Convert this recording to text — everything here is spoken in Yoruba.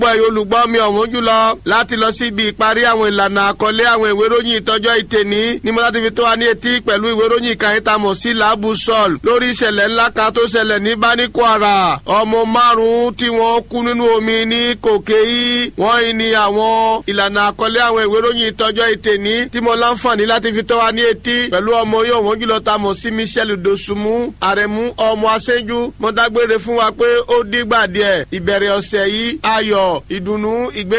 pọ̀ ẹ̀yọ́ olùgbọ́ mi ọ̀wọ́n jùlọ láti lọ sí ibi ìparí àwọn ìlànà àkọlé àwọn ìwé ìròyìn ìtọ́jọ́ ìtẹ̀ní ní mo láti fi tó wa ní etí pẹ̀lú ìwé ìròyìn kan yìí tá a mọ̀ sí làbù sọ́ọ̀l lórí ìṣẹ̀lẹ̀ ńlá kan tó ṣẹlẹ̀ ní bani kwara ọmọ márùn-ún tí wọ́n kú nínú omi ní kòkè yìí wọ́n yìí ni àwọn ìlànà àkọlé àwọn ìwé ìròyìn ìtọ́jọ́ ìtẹ̀ní tí mo láǹfààní láti fi tó wa ní etí pẹ̀lú ọmọ yóò wọ́n jùlọ tá a mọ̀ sí michel dosunmu àrẹ̀mú ọmọ aṣẹ́jú mo dágbére fún wa pé ó dígbà díẹ̀ ìbẹ̀rẹ̀ ọ̀sẹ̀ yìí ayọ̀ ìdùnnú ìgbé